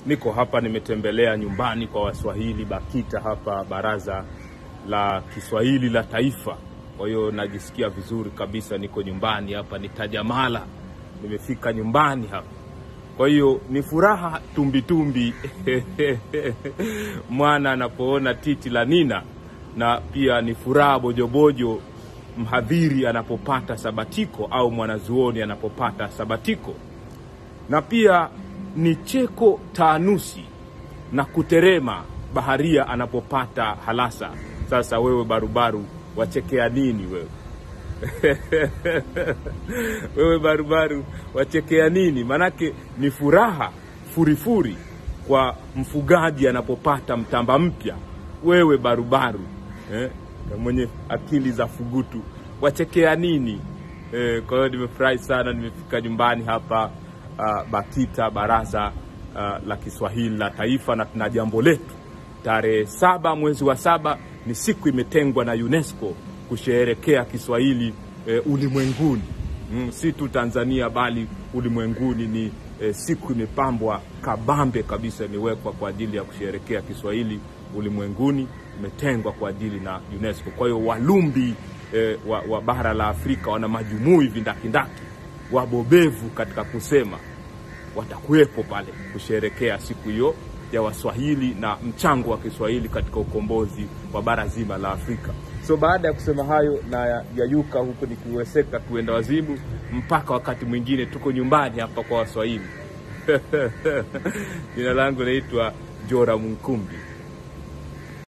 Niko hapa nimetembelea nyumbani kwa Waswahili BAKITA hapa Baraza la Kiswahili la Taifa. Kwa hiyo najisikia vizuri kabisa, niko nyumbani hapa, ni Tajamala, nimefika nyumbani hapa. Kwa hiyo ni furaha tumbitumbi mwana anapoona titi la nina, na pia ni furaha bojobojo mhadhiri anapopata sabatiko au mwanazuoni anapopata sabatiko, na pia ni cheko taanusi na kuterema baharia anapopata halasa. Sasa wewe barubaru, wachekea nini wewe? wewe barubaru, wachekea nini? Manake ni furaha furifuri kwa mfugaji anapopata mtamba mpya. Wewe barubaru eh, mwenye akili za fugutu, wachekea nini? Eh, kwa hiyo nimefurahi sana, nimefika nyumbani hapa uh, BAKITA Baraza uh, la Kiswahili la Taifa, na tuna jambo letu tarehe saba mwezi wa saba ni siku imetengwa na UNESCO kusherehekea Kiswahili eh, ulimwenguni mm, si tu Tanzania bali ulimwenguni. Ni eh, siku imepambwa kabambe kabisa, imewekwa kwa ajili ya kusherehekea Kiswahili ulimwenguni, imetengwa kwa ajili na UNESCO. Kwa hiyo walumbi eh, wa, wa bara la Afrika wana majumui vindakindaki wabobevu katika kusema watakuwepo pale kusherekea siku hiyo ya Waswahili na mchango wa Kiswahili katika ukombozi wa bara zima la Afrika. So baada ya kusema hayo na yayuka huku nikiweseka kuenda wazimu, mpaka wakati mwingine, tuko nyumbani hapa kwa Waswahili. Jina langu naitwa Jora Munkumbi.